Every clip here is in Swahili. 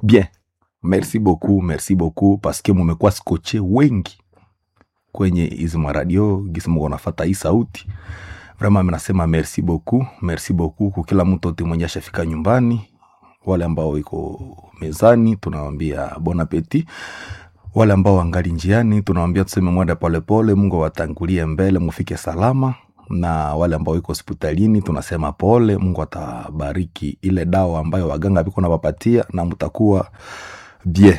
bien merci beaucoup merci beaucoup paske mumekuwa skoche wengi kwenye hizi maradio gisi muko nafata hii sauti vraiment minasema merci beaucoup merci beaucoup kwa kila mtu ote mwenye ashafika nyumbani wale ambao iko mezani tunawambia bon appetit wale ambao wangali njiani tunawambia tuseme mwenda polepole mungu awatangulie mbele mufike salama na wale ambao iko hospitalini tunasema pole mungu atabariki ile dawa ambayo waganga viko nawapatia na mtakuwa bien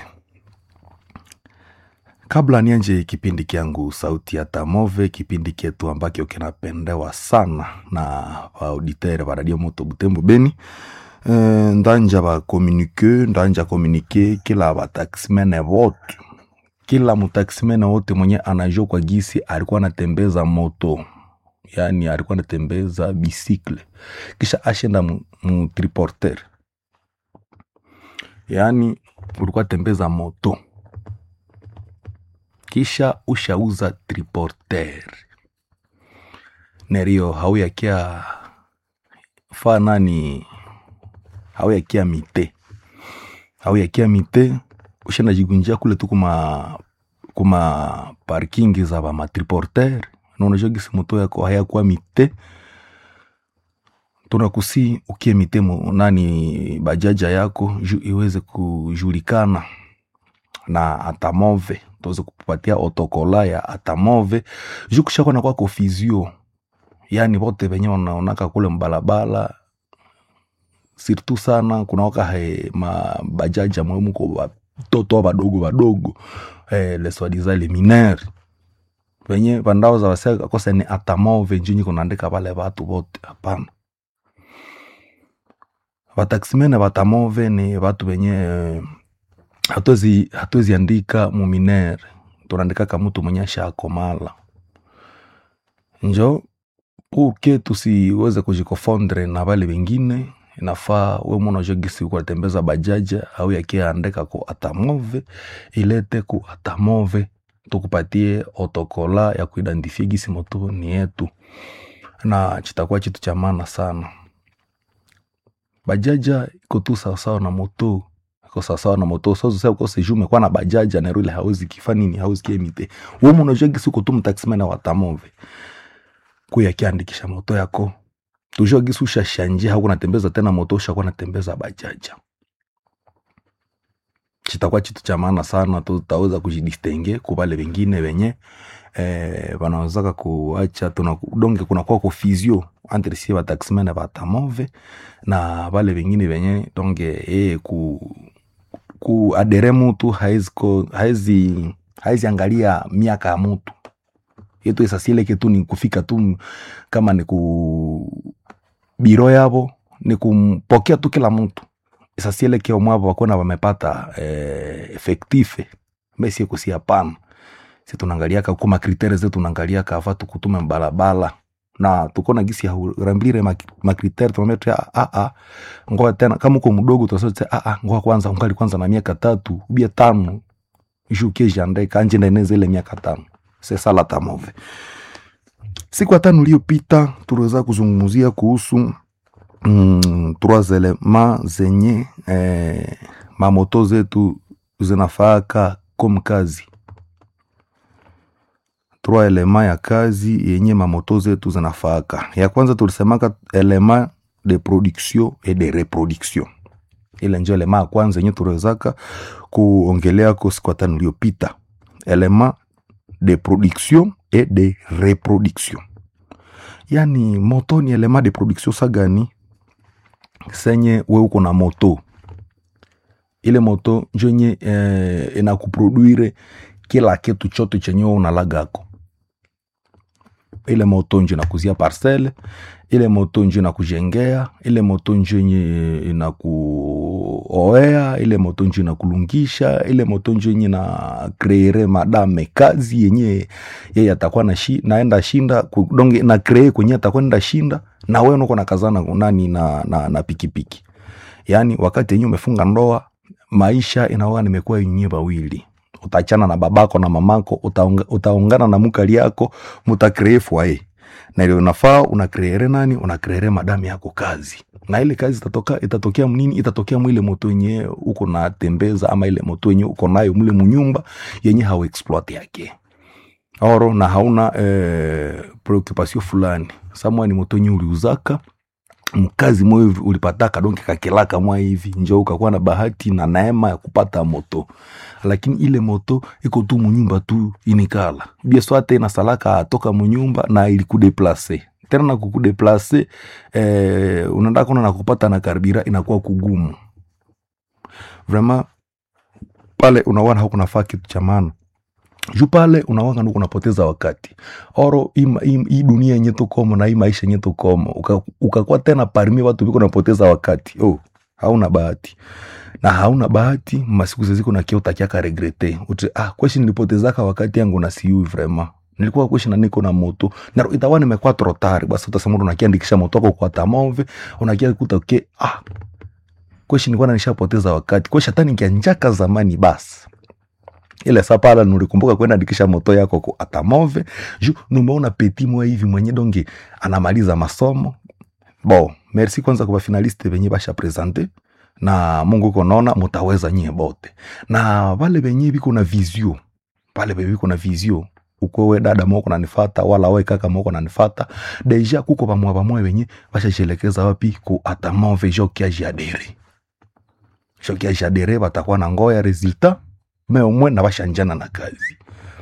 kabla nianje kipindi kyangu sauti ya tamove kipindi ketu ambacho kinapendewa sana na auditeur va radio moto butembo beni e, ndanja bakomunike ndanja komunike kila bataximene vote kila mutaximene wote mwenye anajua kwa gisi alikuwa anatembeza moto yani alikuwa anatembeza bisikle kisha ashenda mu, mu triporter yani ulikuwa tembeza moto kisha ushauza triporter nerio hauyakia fa nani hauyakia mite hauyakia mite ushenda jigunjia kule tu kuma kuma parking za bamatriporter naunajua gisi moto yako hayakuwa mite tunakusi ukie mite mu- nani bajaja yako ju iweze kujulikana na atamove tuweze kupatia otokola ya atamove juu kushakwa na kwako fizio yani vote venye wanaonaka kule mbalabala sirtu sana kunawaka he mabajaja mwemuko watoto wadogo wadogo eh, leswadiza le minere venye vandao za waseka kosa ni atamove njinyi kunaandika pale vatu vote hapana vataximene vatamove ni vatu venye eh, hatuwezi hatuwezi andika muminere tunaandikaka mtu mwenye ashakomala njo uke tusiweze kujikofondre na vale vengine inafaa we mwana gisi kuatembeza bajaja au yakiandika ku atamove ilete ku atamove tukupatie otokola ya kuidentifie gisi moto ni yetu na chitakuwa chitu cha maana sana bajaja iko tu sawasawa na moto iko sawasawa na moto sozose ukose juu umekuwa na bajaja na ile hauzi kifa nini hauzi kiemite wewe unajua gisi uko tu mtaximena wa tamove kuya kiandikisha moto yako tujua gisi ushashanje hauko natembeza tena moto ushakuwa natembeza bajaja chitakuwa chitu cha maana sana tutaweza kujidistenge kubale wengine wenye eh, wanawezaka kuacha tuna donge kunakuwa kufizio entre sie bataximene batamove na vale vengine venye donge eh, ku kuadere mutu haezi ko- haezi haezi angalia miaka ya mutu yetu esasieleke tu ni kufika tu kama ni ku biro yavo ni kumpokea tu kila mtu esasieleke omwavo wakona wamepata eh, efektife mesie kusi hapana si tunaangaliaka kuma kritere zetu tunaangaliaka afa tukutume mbalabala na tukona gisi haurambilire makritere tunametra a a ngoa tena kama uko mdogo tunasote a a ngoa kwanza ungali kwanza na miaka tatu ubia tano juke jande kanje ndaeneza ile miaka tano sesa la tamove siku ya tano iliyopita tuliweza kuzungumzia kuhusu mm, trois elements zenye eh, mamoto zetu zinafaaka kom kazi trois elema ya kazi yenye mamoto zetu zinafaaka ya kwanza tulisemaka elema de production et de reproduction ile njo elema ya kwanza yenye tuliwezaka kuongeleako siku ya tano iliyopita elema de production et de reproduction yani moto ni elema de production sagani senye we uko na moto ile moto njo nye eh, inakuproduire kila kitu chote chenye wewe unalagako ile moto njo inakuzia parcele ile moto njo inakujengea ile moto njo yenye inakuoea ile moto njo inakulungisha ile moto njo yenye na kreere madame kazi yenye yeye atakuwa na shi, naenda shinda ku- donge na kree kwenye atakuwa nenda shinda na wewe uko na kazana nani na, na, na pikipiki yaani wakati yenye umefunga ndoa maisha inaoga nimekuwa yenyewe wawili utachana na babako na mamako utaunga, utaungana na mukali yako mutakree fwaye na ile unafaa unakreere nani unakreere madamu yako kazi na ile kazi itatoka itatokea mnini itatokea mwile moto yenye uko na tembeza ama ile moto yenye uko nayo mle munyumba yenye hauexploit yake oro na hauna eh, preoccupation fulani samwa ni moto yenye uliuzaka mkazi moyo hivi ulipataka donke kakelaka mwa hivi njo ukakuwa na bahati na neema ya kupata moto lakini ile moto iko tu munyumba tu inikala bieswa tena salaka atoka munyumba na ilikudeplase tena na kukudeplase eh, unaenda kona na kupata na karbira inakuwa kugumu vraiment pale unawana hakunafaa kitu cha maana juu pale unawanga nuku unapoteza wakati oro hii hii- hii dunia yenye tukomo na hii maisha yenye tukomo uka- ukakuwa tena parmi watu viko unapoteza wakati oh, hauna bahati na hauna bahati masiku zeziko na kia utakiaka regrete uti ah kweshi nilipotezaka wakati yangu na siui vrema nilikuwa kweshi na niko na moto na itakuwa nimekuwa trotari basi utasema unakiandikisha moto wako kwa tamove unakia kuta ke ah kweshi nilikuwa nishapoteza wakati kweshi hata nikianjaka zamani basi ile saa pala nulikumbuka kwenda andikisha moto yako ku atamove ju numeona peti mwa hivi mwenye donge anamaliza masomo bo merci kwanza kwa finaliste venye basha presente na mungu uko naona mutaweza nyie bote na vale venye viko na visio pale venye viko na visio ukwewe dada moko nanifata wala we kaka moko nanifata deja kuko vamwa vamwe venye vashashelekeza wapi ku atamove jo kiajiadere jo kiajiadere batakuwa na ngoya resultat me omwe na bashanjana na kazi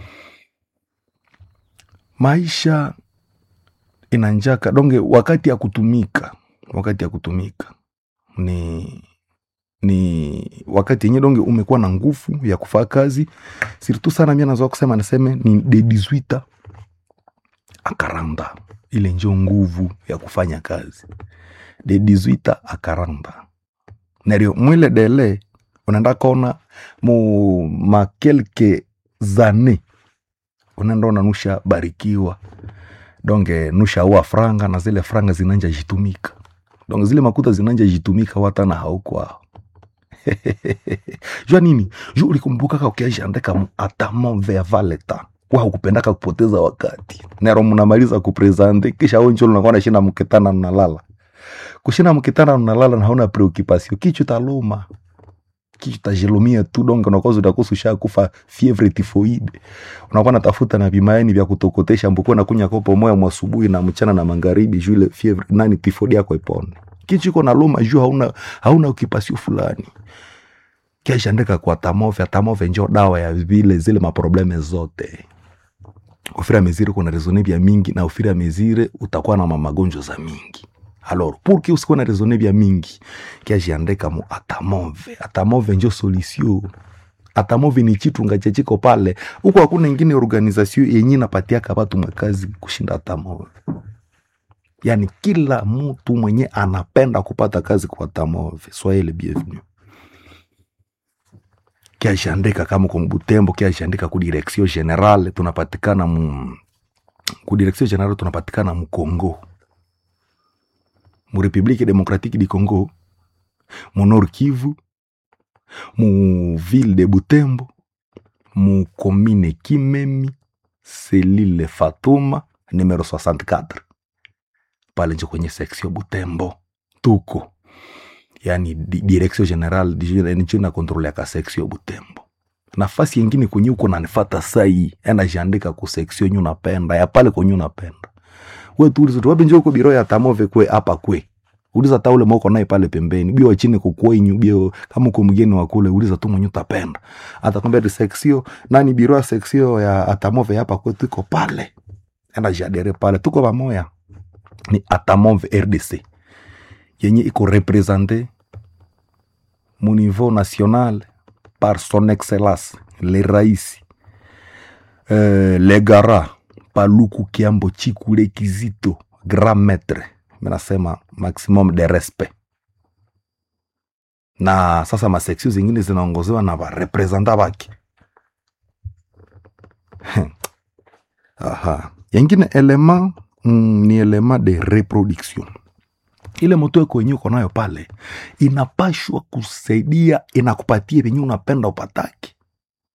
maisha inanjaka donge wakati ya kutumika wakati ya kutumika ni ni wakati yenye donge umekuwa na nguvu ya kufaa kazi sirtu sana mia nazoa kusema niseme ni de 18 akaranda ile njo nguvu ya kufanya kazi de 18 akaranda nario mwile dele unaenda kona mu makelke zane unaenda ona nusha barikiwa donge nusha ua franga na zile franga zinanja jitumika donge zile makuta zinanja jitumika watana haukwao jua nini ju ulikumbukaka ukiajiandika mu atamove ya valeta kwa hukupendaka kupoteza wakati nero mnamaliza kupresente kisha onjo unakuwa nashinda mkitana mnalala kushinda mkitana mnalala na hauna preoccupation kichwa taluma kichwa tajilumia tu donge unakoza utakosa ushakufa fievre tifoide unakuwa natafuta na vimaeni vya kutokotesha mbukuwa na kunya kopo moya mwasubuhi na mchana na magharibi juu ile fievre nani tifoidi yako ipone kichwa iko na luma juu hauna hauna ukipasio fulani kiashandika kwa tamove tamove njo dawa ya vile zile maprobleme zote ufira mezire kuna rezone vya mingi na ufira mezire utakuwa na mamagonjwa za mingi alors pour que usikuwe na rezone vya mingi kiajiandika mu atamove atamove njo solution atamove ni chitunga chechiko pale huko hakuna ingine organisation yenye napatiaka watu makazi kushinda atamove yani kila mtu mwenye anapenda kupata kazi kwa atamove soyez le bienvenu kiashandika kama kwa Butembo, kiashandika ku direction generale tunapatikana mu ku direction generale tunapatikana mu Congo, mu Republique Democratique du Congo, mu Nord Kivu, mu ville de Butembo, mu commune Kimemi, selile Fatuma numero 64 pale njo kwenye section Butembo tuko yani di- direction general njo na kontrole ya ka section Butembo. Nafasi yengine kwenye uko nanifata sai enda jiandika ku section nyu napenda ya pale kwenye unapenda we tu uliza tu wapi njo uko biro ya tamove kwe hapa kwe uliza ta ule moko naye pale pembeni bio chini kukwenyu bio kama uko mgeni wa kule uliza tu mwenye utapenda atakwambia di section nani biro ya section ya atamove hapa kwetu iko pale enda jadere pale tuko pamoja ni atamove RDC yenye iko represente mu niveau national par son excellence le raisi euh, le gara paluku kiambo chikule kizito grand maître menasema maximum de respect na sasa maseksio zingine zinaongozewa na varepresenta vake aha yengine elema mm, ni elema de reproduction ile moto yako wenyewe uko nayo pale inapashwa kusaidia inakupatia venye unapenda upataki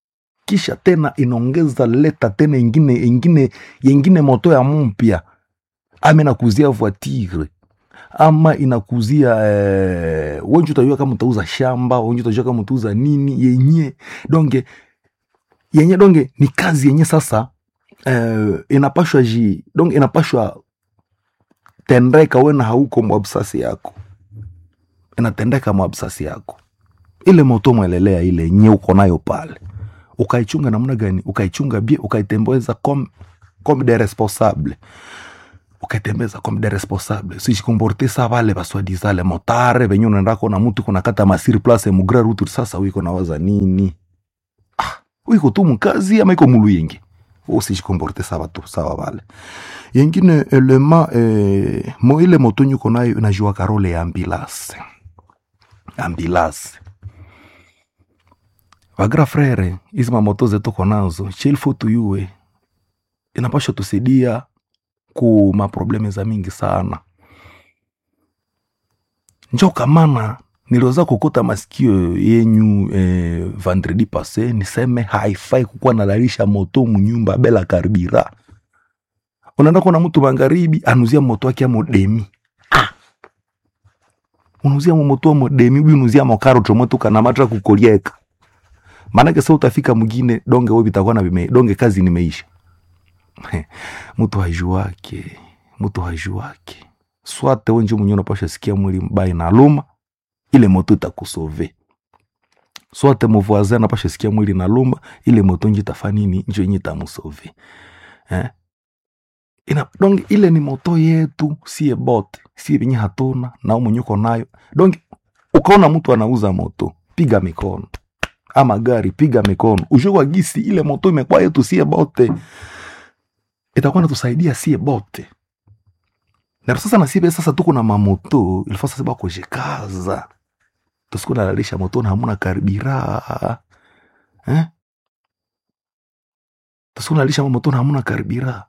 kisha tena inaongeza leta tena ingine ingine yengine moto ya mpya ama inakuzia voiture ama inakuzia eh, wenji utajua kama utauza shamba wenji utajua kama utauza nini yenye donge yenye donge ni kazi yenye sasa eh, inapashwa ji donge inapashwa tendeka wena hauko mwabsasi yako inatendeka mwabsasi yako ile moto mwelelea ile yenye uko nayo pale ukaichunga namna gani ukaichunga bie ukaitembeza comme, comme des responsables ukaitembeza comme des responsables sijikomporte sa vale baswadisa le motare venye unaendako na mutu kunakata masiri place mugra rutu sasa wiko nawaza nini ah, wiko tu mkazi ama iko mulu yengi usijikomporte sa batu sawa vale yengine elema eh, mo ile moto nyuko nayo inajua karole ya ambulance ambulance vagra frere hizi mamoto zetu tuko nazo chilfo tuyue inapasha tusaidia ku maprobleme za mingi sana njo kamana niliweza kukuta masikio yenyu eh, vendredi passe niseme haifai kukuwa nalalisha moto munyumba bela karbira unaenda kuona mtu magharibi anuzia moto wake amo demi ah. unuzia moto amo demi ubi unuzia mokaro tomoto kana matra kukolieka maanake sa utafika mwingine donge we vitakuwa na vime donge kazi nimeisha mtu hajuake mtu hajuake swate wenje mwenye unapasha sikia mwili mbaya na luma ile moto itakusove swate muvoazi anapasha sikia mwili na luma ile moto nje itafa nini njo yenye itamusove eh? ina donge ile ni moto yetu sie bote sie venye hatuna nao mwenye uko nayo donge ukaona mtu anauza moto piga mikono ama gari piga mikono ujue kwa gisi ile moto imekuwa yetu sie bote itakuwa natusaidia sie bote na sasa na sibe sasa tuko na mamoto ilifaa sasa bakujikaza tusiku nalalisha moto na hamuna karibira eh? tusiku nalalisha moto na hamuna karibira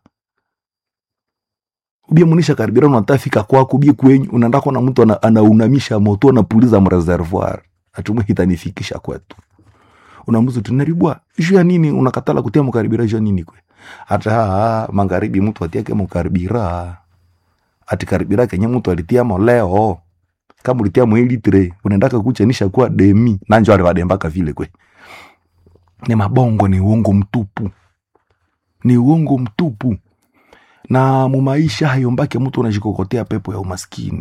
ubie munisha karibira unatafika kwako ubie kwenyu unaenda kuona mtu ana, anaunamisha moto anapuliza mreservoir atumwe itanifikisha kwetu unamuza tunaribwa juu ya nini unakatala kutia mukaribira juu ya nini kwe hata haa, magharibi mtu atiake mukaribira ati karibira kenye mtu alitia moleo kama ulitia mwilitre unaendaka kuchenisha kuwa demi nanjo alivadembaka vile kwe ni mabongo ni uongo mtupu ni uongo mtupu na mumaisha hayombake mtu unajikokotea pepo ya umaskini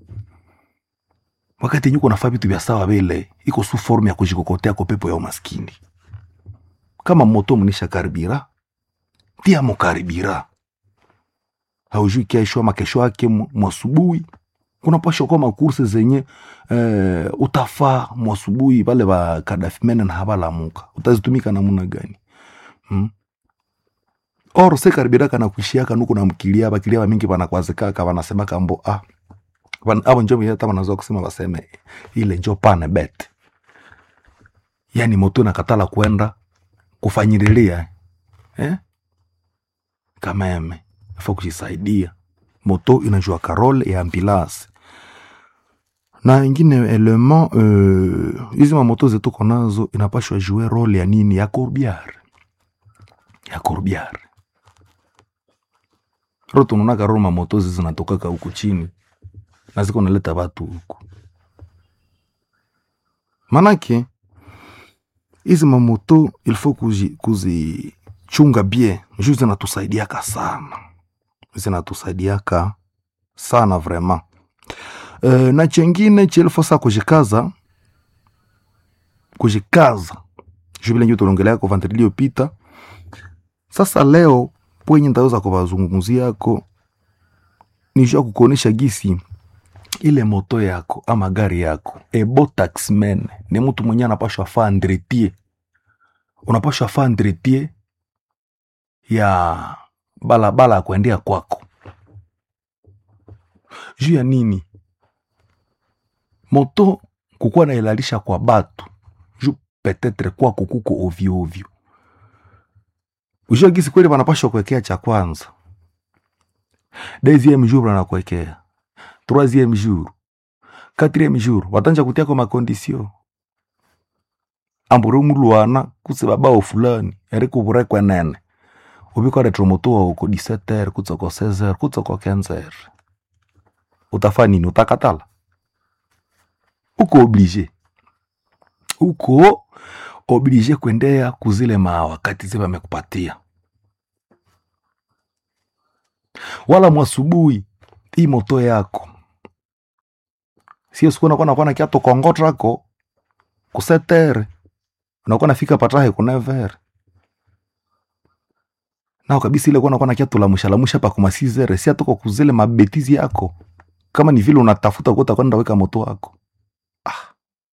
wakati yenye uko nafaa vitu vya sawa vile iko su formu ya kujikokotea kwa pepo ya umaskini kama moto mnisha karibira tia mukaribira haujui kesho ama kesho yake mwasubuhi kunapasha kuwa makurse zenye eh, utafaa mwasubuhi vale va kadafimene na havalamuka utazitumika namuna gani hmm? or se karibira kana kuishiaka nuku na mkilia bakilia bamingi banakwazikaka banasemaka mbo ah Wan- abo njo hata wanaweza kusema waseme ile njo pane bet yani moto nakatala kwenda kufanyililia eh? kameme afa kujisaidia moto inajua karole ya ambulance na ingine element euh, hizi mamoto zetu ko nazo inapashwa jue role ya nini ya corbiar ya corbiar ro tunaonaka ro mamoto zi zinatokaka huku chini na ziko naleta watu huku manake hizi mamoto ilfo kuzi, kuzichunga bie juu zinatusaidiaka sana zinatusaidiaka sana vraiment e, na chengine chilfo sa kujikaza kujikaza juu vile njo tulongelea kwa vantri iliyopita sasa leo pwenye ntaweza kubazungumziako ni juu ya kukuonesha gisi ile moto yako ama gari yako ebo taxman ni mtu mwenye anapashwa faa entretien unapashwa faa entretien ya balabala ya kuendea kwako juu ya nini moto kukuwa nailalisha kwa batu juu petetre kwako kuko ovyo ovyo ujua gisi kweli wanapashwa kuwekea cha kwanza deuxième jour wanakuwekea troisième jour quatrième jour watanja kutia kwa makondisio ambure mulwana kuse babao fulani eri kuvurekwe nene ubikoletera moto wao ko 17h kutsa ko 16h kutsa ko 15h utafa nini utakatala uko oblige uko oblige kuendea kuzile maa wakati zi wamekupatia wala mwasubuhi hii moto yako sio siku nakuwa nakuwa nakia tokongotrako kusetere unakuwa nafika patahe kunevere nao kabisa ile kuwa nakuwa nakia tulamushalamusha pa kumasizere si atoko kuzile mabetizi yako kama ni vile unatafuta kuta kwenda weka moto wako ah.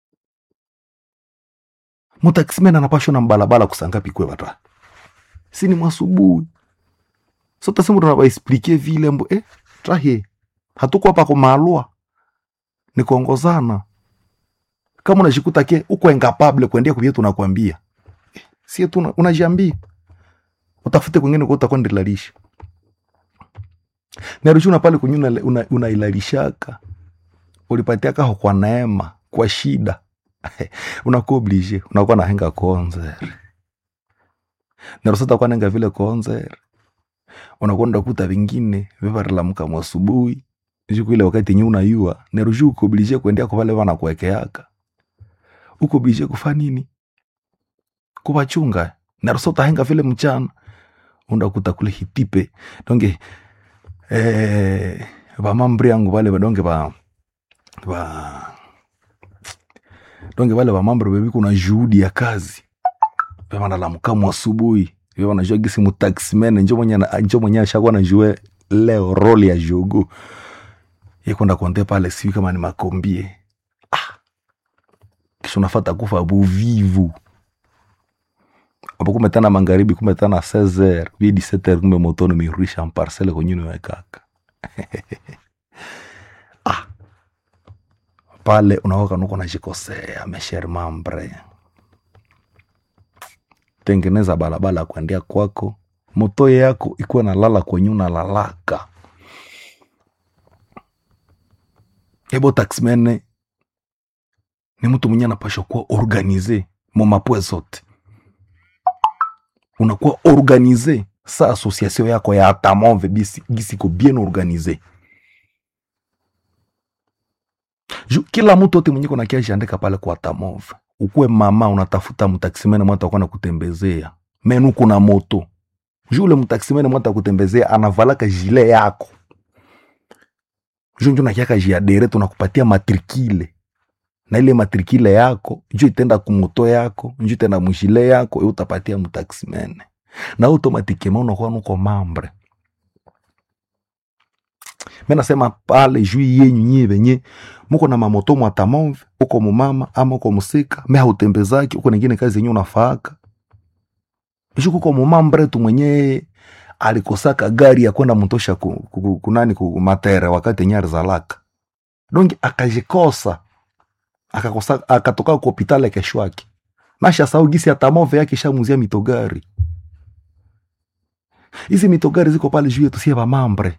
mutakisimena napashwa na mbalabala kusangapi kwe bata si ni mwasubuhi so tasema tunabaexplike vile mbo eh, trahe hatuko hapa kumalwa ni kuongozana kama unajikuta ke uko incapable kuendea kuvile tunakwambia eh, sie tu unajiambia utafute kwingine kwa utakwenda ilalisha narushuna pale kwenye una, unailalishaka una ulipatiaka ho kwa neema kwa shida unakuwa oblige unakuwa nahenga konzer narusata kwa nenga vile konzer unakwenda kuta vingine vivarilamuka mwasubuhi juku ile wakati nye unayua nerushu uko oblige kuendea kwa vale vana kuwekeaka uko oblige kufa nini kuvachunga narusata henga vile mchana undakuta kule hitipe donge eh, vamambri yangu vale vadonge va va donge vale vamambri veviku na juhudi ya kazi vevanalamukamu asubuhi vevanajua gisi mutaximene njo mwenye njo mwenye ashakuwa najue leo roli ya jogo yekwenda konte pale siwi kama ni makombie ah. kisha unafata kufa buvivu apo kumetana magharibi kumetana 16h vi 17h kumbe moto nimeirudisha mparcele kwenye niwekaka ah. pale unaoka nuko najikosea mesher mambre tengeneza balabala ya kuendea kwako moto yako ikuwa nalala kwenye unalalaka ebo taxmene ni mtu mwenye anapashwa kuwa organize momapwe zote unakuwa organize sa association yako ya atamove gisiko bien organize Ju, kila mtu ote mwenye konakia jiandika pale kwa atamove ukuwe mama unatafuta mtaksimene mwata kwana kutembezea menu kuna moto ju ule mtaksimene mwata kutembezea anavalaka jile yako ju njo nakiaka jiadere tunakupatia matrikile na ile matrikile yako njo itenda kumoto yako njo itenda mujile yako e utapatia mtaksimene na automatikema unakuwa nuko mambre me nasema pale juu yenyu nyie venye muko na mamoto mwatamove uko mumama ama uko musika me hautembezaki uko ningine kazi yenye unafaaka ju kuko mumambre tu mwenye alikosaka gari ya kwenda mutosha ku, ku, kunani ku matere wakati yenye alizalaka donge akajikosa akakosa akatoka ku hopitali keshwake nasha sau gisi atamove yake shamuzia mitogari hizi mitogari ziko pale juu yetu sie vamambre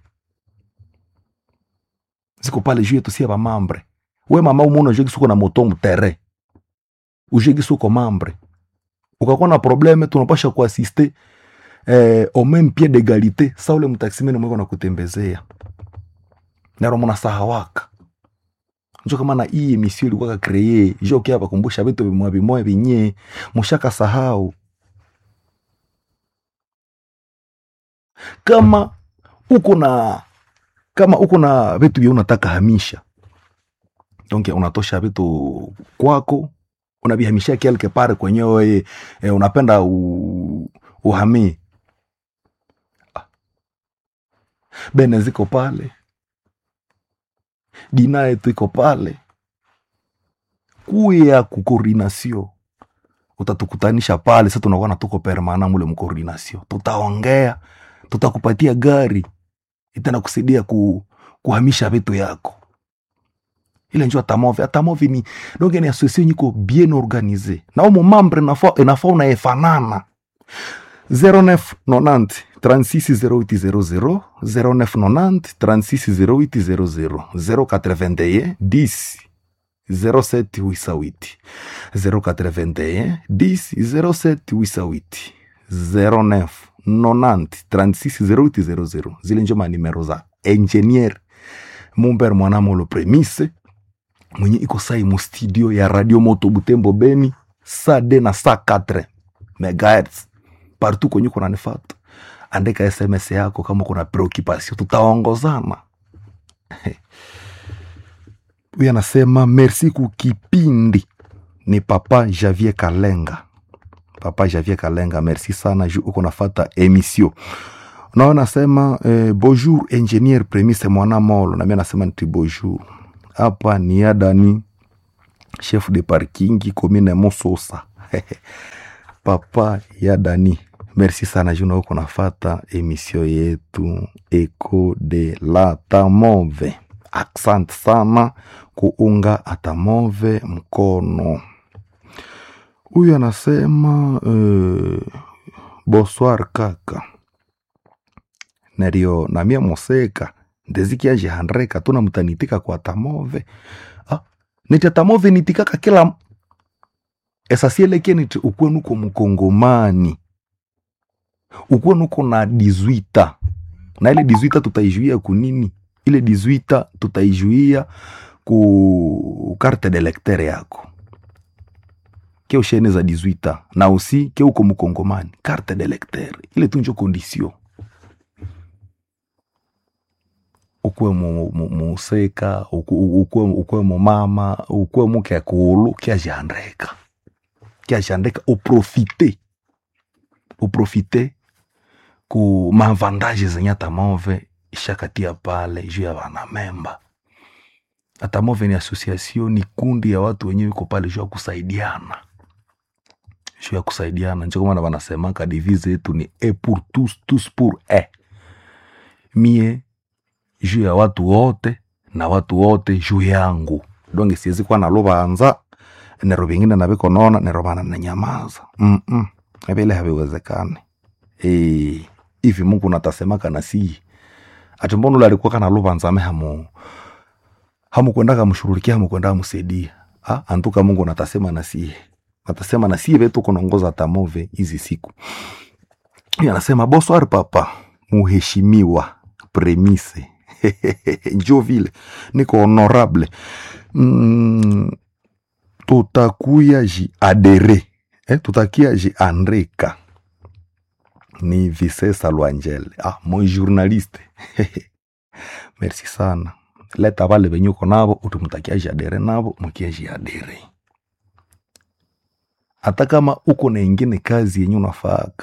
ziko pale juu yetu sie vamambre we mama umuna ujue gisi uko na moto mutere ujue gisi uko mambre ukakuwa na probleme tunapasha kuasiste eh, au même pied d'égalité sa ule mtaksimene mweko na kutembezea naro munasahawaka njo kama na hii emission ilikuwa kakreye jo kia bakumbusha vitu vimwa vimoya vinye mushaka sahau kama uko na kama uko na vitu vya unataka hamisha donc unatosha vitu kwako unavihamishia quelque part kwenyewe e, unapenda u, uhamii bene ziko pale dina yetu iko pale kuya kukoordinasio utatukutanisha pale sa tunakuwa natuko permana mule mkoordinasio tutaongea tutakupatia gari itenda kusaidia ku, kuhamisha vitu yako ile njo atamove atamove ni donge ni association nyiko bien organize na umo mambre inafaa inafaa unaefanana 0990 360800 0990 360800 081 10 07 wisawiti 081 10 07 wisawiti 09 90 36 0800 zile njo manimero za engineer mumber mwanamolo premise mwenye iko sai mu studio ya radio moto butembo beni saa de na saa 4 megahertz partout kwenye kunanifata andika sms yako kama kuna preoccupation tutaongozana huyu anasema merci kukipindi ni papa javier kalenga papa javier kalenga merci sana ju uko nafata emission nao nasema eh, bonjour ingenier premise mwana molo nami anasema nti bonjour hapa ni adani chef de parking commune mososa papa ya dani merci sana juna uko nafata emission yetu eco de la tamove asante sana kuunga atamove mkono huyu anasema uh, bonsoir kaka nario namia moseka ndezikiajihandreka tuna mtanitika kwa tamove ah, niti tamove nitikaka kila esasieleke niti ukuwe nuko mkongomani ukuwe nuko na dizwita na ile dizwita tutaijuia kunini ile dizwita tutaijuia ku carte de lecteur yako ke ushene za 18 na usi ke uko mkongomani carte de lecteur ile tunjo condition ukuwe mu- mu- museka uku- ukuwe ukuwe mumama ukuwe mukekulu kiajiandeka kiajiandeka uprofite uprofite ku mavandaje zenye atamove ishakatia pale juu ya wanamemba atamove ni association ni kundi ya watu wenyewe iko pale juu ya kusaidiana juu ya kusaidiana njo kwa maana wanasemaka divise yetu ni e pour tous tous pour e mie juu ya watu wote na watu wote juu yangu donge siwezi kuwa na lubanza nero vingine naviko nona nero vana nanyamaza mm -mm. vile haviwezekani Eh, hivi mungu natasemaka na sii ati mbona ule alikuwa kana lubanza ame hamu hamukwendaga mshurulikia hamukwendaga msaidia ah, antuka mungu natasema na sie natasema na sie vetu kunaongoza tamove hizi siku Huyu anasema bonsoir papa muheshimiwa premise njo vile niko honorable mm, tutakuya ji adere eh, tutakia ji andreka ni visesa lwangele ah, mon journaliste merci sana leta vale venye uko navo utimutakia ji adere navo mukia ji adere hata kama uko na ingine kazi yenye unafaaka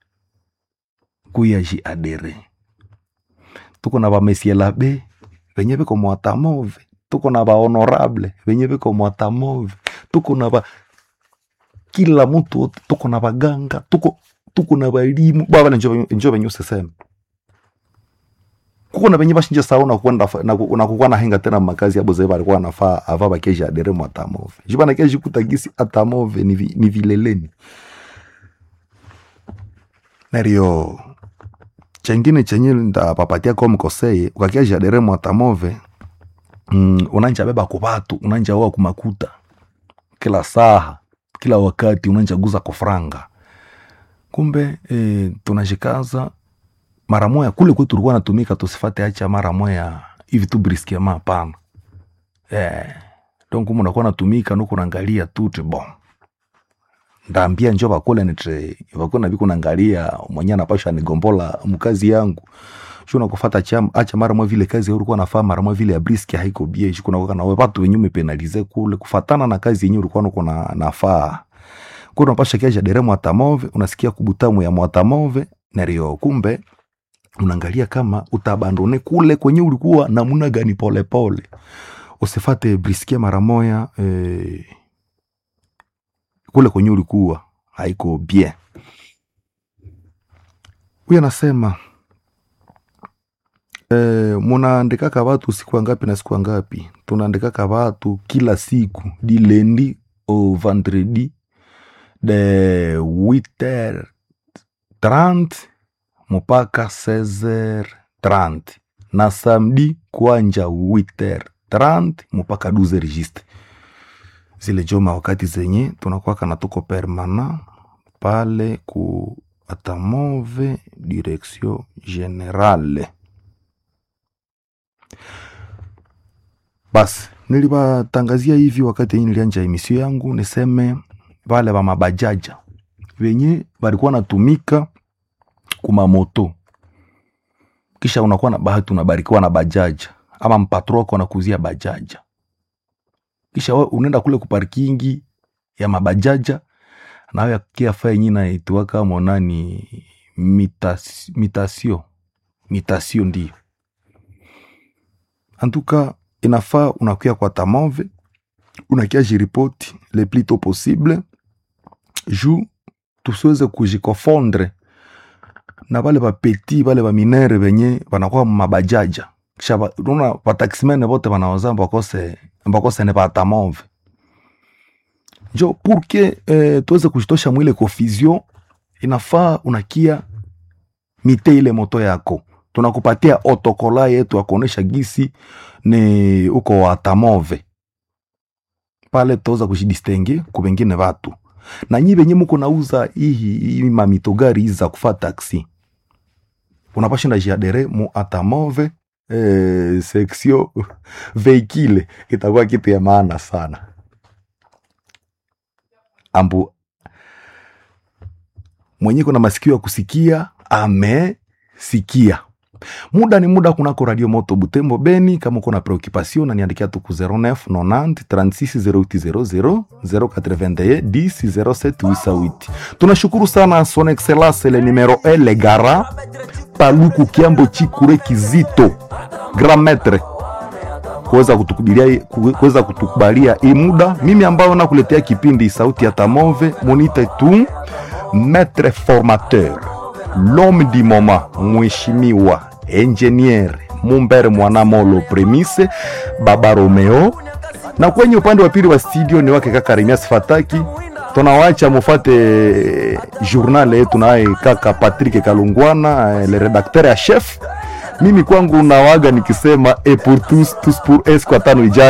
kuya ji adere tuko na bamesielabe venye viko mwatamove tuko na bahonorable venye viko mwatamove tuko na ba kila mtu wote tuko na baganga tuko tuko na balimu bavale njo venye useseme kuko na venye bashinja sao nakukwenda nakukuwa nahenga tena makazi abo zee balikuwa nafaa ava bakeji adere mwatamove jibanakeji kutagisi atamove ni, vi, ni vileleni nario chengine chenye ndapapatia kwa mkoseye ukakia jadere mwatamove mm, unanja beba kubatu unanja oa kumakuta kila saha kila wakati unanja guza kofranga kumbe e, tunajikaza mara moya kule kwetu tulikuwa natumika tusifate acha mara moya hivi tu briskema hapana eh, donc umu nakuwa natumika nuku naangalia tuti bon ndaambia njo bakule nitre vakuna viku naangalia mwenye anapasha nigombola mkazi yangu shuna kufata cham acha mara mwa vile kazi ulikuwa nafaa mara mwa vile ya briski haiko bie shukuna kwa na watu wenye umepenalize kule kufatana na kazi yenye ulikuwa nuko na nafaa kuna unapasha kiaja dere mwatamove unasikia kubutamu ya mwatamove nario kumbe unaangalia kama utabandone kule kwenye ulikuwa namuna gani polepole usifate briskie mara moya eh, kule kwenye ulikuwa haiko bien huyu anasema eh, munaandikaka watu siku ngapi na siku ngapi tunaandikaka watu kila siku di lendi au vendredi de 8h30 mpaka 16h30 na samedi kwanja 8h30 mpaka 12h juste zile joma wakati zenye tunakuwaka na tuko permana pale ku atamove direction generale basi nilibatangazia hivi wakati hii nilianja emisio yangu niseme vale va mabajaja venye valikuwa natumika kumamoto kisha unakuwa na bahati unabarikiwa na bajaja ama mpatro wako anakuzia bajaja kisha we unaenda kule kuparkingi ya mabajaja nawe akia fa yenye naituaka monani mitas, mitasio mitasio ndio antuka inafaa unakuya kwa tamove unakia jiripoti le plus tôt possible ju tusiweze kujikofondre na vale vapeti vale vaminere venye vanakuwa mabajaja kisha va- unaona vataximene vote vanaoza mbakose mbakose ne vatamove njo purke eh, tuweze kujitosha mwile confusion inafaa unakia mite ile moto yako tunakupatia otokola yetu akuonesha gisi ni uko watamove pale tutaweza kujidistenge ku vengine vatu na nyi venye muko nauza ihi hii mamitogari hizi za kufa taksi unapashinda jiadere mu atamove eh, section veikile itakuwa kitu ya maana sana ambu mwenye kuna masikio ya kusikia amesikia muda ni muda kunako radio moto butembo beni kama uko na preoccupation na niandikia tu ku 09 90 36 0800 081 10 07 88 tunashukuru sana son excellence le numero 1 le gara paluku kiambo chikure kizito grand maître kuweza kutukubalia kuweza kutukubalia hii muda mimi ambayo nakuletea kipindi sauti ya tamove monite tu maître formateur l'homme du moment mheshimiwa engineer mumbere mwanamolo premise baba romeo na kwenye upande wa pili wa studio ni wake kaka remias fataki tunawacha mufate journal yetu naye kaka patrick kalungwana eh, le redacteur ya chef mimi kwangu nawaga nikisema e pour tous tous pour es kwa tano ijayo